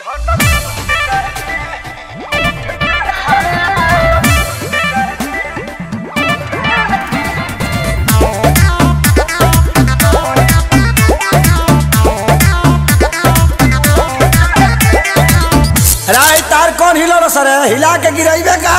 राय तार कौन हिलो सर हिला के गिराइबे का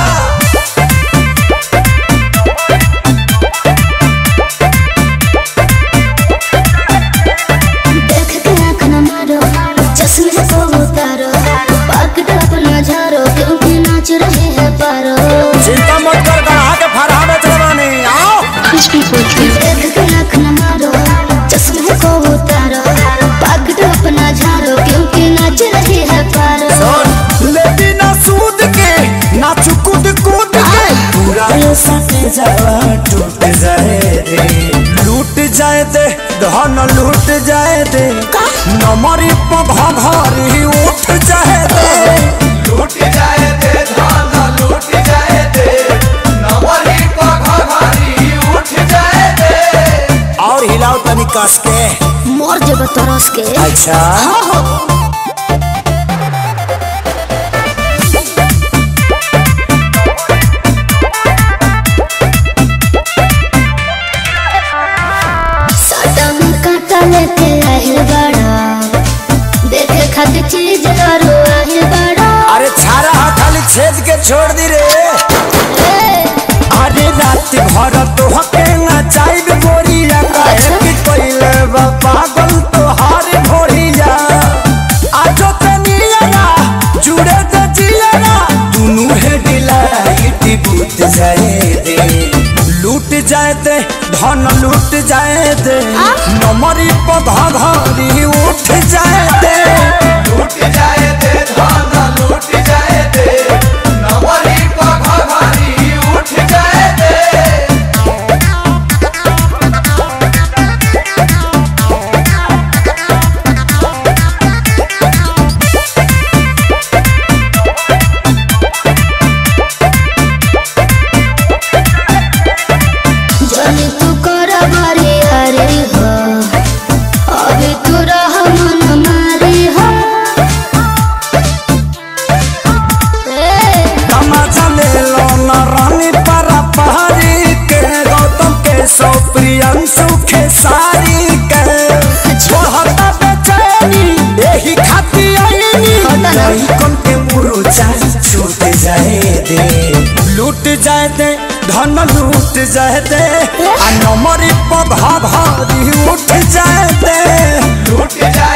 देख के आँख न मारो चश्मे को उतारो पकड़ अपना झारो क्योंकि नाच रहे हैं पारो चिंता मत कर गढ़ा के फरहा में चलवानी आओ देख के आँख न मारो चश्मे को उतारो पकड़ अपना झारो क्योंकि नाच रहे हैं पारो सुन लेती ना सूद के ना चुकुद कूद के पूरा ये सटे जावा टूट जाए रे लूट जाए दे धन लूट जाए दे नमरी पघा घरी उठ जाए दे लूट जाए दे धान लूट जाए दे नवरी पघारी उठ जाए दे और हिलाओ तनी कस के मोर जब तरस के अच्छा साटा में काटा लेके आहिल बड़ा देखे खातिर चीज करो आहिल बड़ा अरे छारा हा खाली छेद के छोड़ दी रे अरे रात भर तो हके ना चाइब गोरिया काहे कि कोइले बा पागल तो हार भोरिया आजो तनिया ना जुड़े तो जिया ना दुनु है डिलाइट बूत जाए दे लूट जाए दे धन लूट जाए दे नमरी पधा घरी उठ जाए दे लूट जाए दे धान लूट जाए दे नवरी पघारी उठ जाए दे जाने तू कर बारी हरे हो अभी तू रह मन मारे हो ए, तमाचा ले लो ना रानी परा पहाड़ी के गौतम के सौ प्रियंशु के सारी के छोहता बेचैनी यही खाती आईनी नहीं कम के मुरुचा छूट जाए दे लूट जाए दे धन लूट जाए दे आ नमरी पधा भारी उठ जाए दे लूट जाए